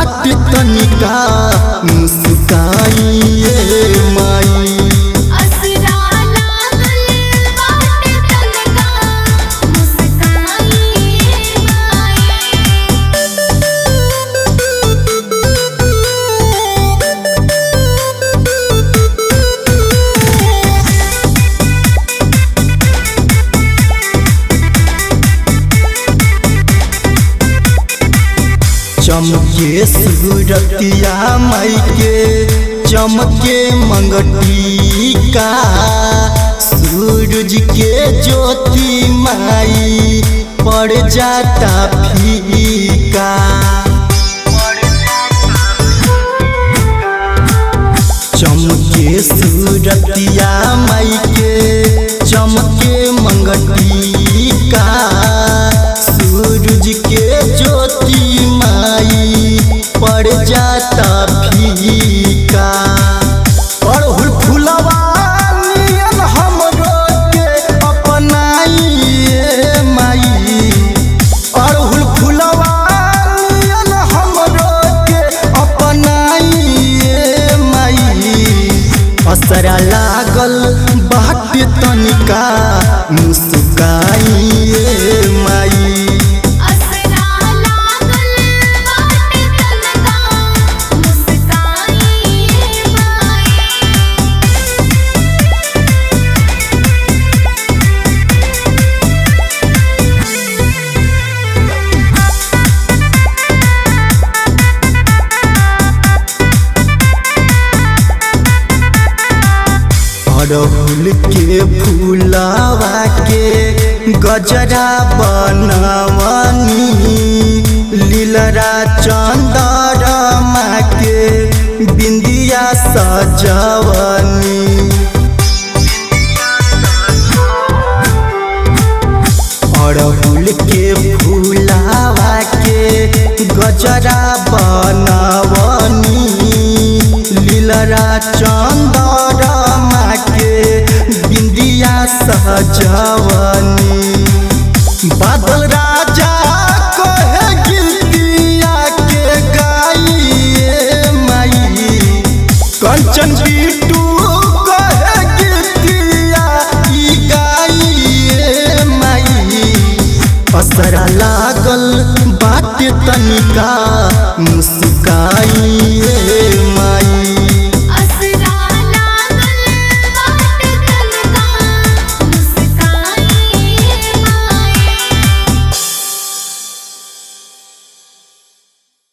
बाट तनिका मुस्काइए माई असरा लागल बाटे तनका मुस्काई चमके सूरतिया माई के चमके मंगटी का सूरज के ज्योति माई पड़ जाता फीका चमके सूरतिया माई के चमके मंगटी का सूरज के ज्योति माई पड़ जाता फीका अड़हुल फुलवा नियन हमरो के अपनाइए माई अड़हुल फुलवा नियन हमरो के अपनाइए माई असरा लागल बाट तनिका मुस्काइए माई असरा लागल बाटे तनका मुस्काई अड़हुल के फूलवा के गजरा बनवनी लीलरा चंदरमा के बिंदिया सजवनी अड़हुल के फूलवा के गजरा बनवनी लीलरा चंदरमा के बिंदिया सजवनी बा